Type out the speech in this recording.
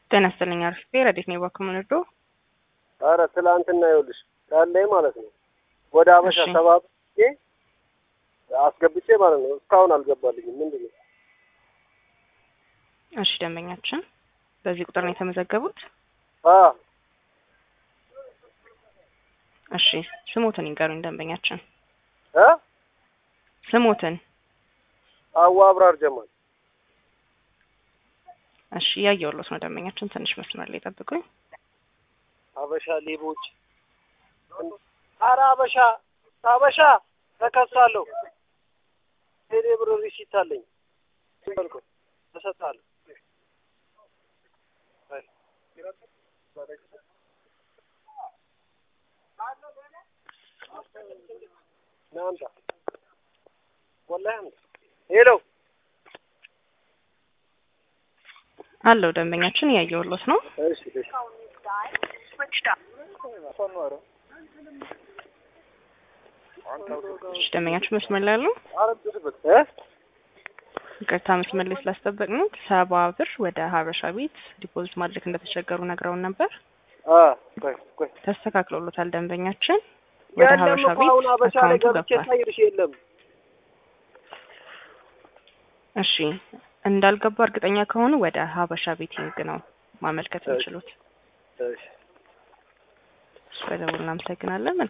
ጤና ይስጥልኝ አርፍቴ ረዴት ነው ባክም ንዶ አረ ትላንትና ይኸውልሽ ቃላይ ማለት ነው ወደ አበሻ እሺ። ሰባብ አስገብቼ ማለት ነው እስካሁን አልገባልኝም። ምንድን ነው እሺ ደንበኛችን በዚህ ቁጥር ነው የተመዘገቡት አ እሺ ስሞትን ይንገሩኝ ደንበኛችን እ ስሞትን አዋ አብራር ጀማል እሺ እያየሁሎት ነው ደንበኛችን ትንሽ መስመር ላይ ጠብቁኝ አበሻ ሌቦች አረ አበሻ አበሻ ተከሳለሁ ቴሌ ብር ሪሲት አለኝ በልኩ እሰጥሃለሁ አይ። ና አምጣ ወላሂ አምጣ ሄሎ አለው ደንበኛችን እያየሁሎት ነው እሺ እሺ እሺ ደንበኛችን መስመር ላይ ያለው እ ይቅርታ መስመር ላይ ስላስጠበቅነው ሰባ ብር ወደ ሀበሻ ቤት ዲፖዚት ማድረግ እንደተቸገሩ ነግረውን ነበር አ ቆይ ቆይ ተስተካክሎሎታል ደንበኛችን ወደ የለም ሀበሻ እኮ አሁን ቤት አበሻ ላይ አካውንቱ ገብቼ ገብቷል ሳይርሽ የለም እሺ እንዳልገባ እርግጠኛ ከሆኑ ወደ ሀበሻ ቤቲንግ ነው ማመልከት የሚችሉት እሺ እሱ በደውል እናመሰግናለን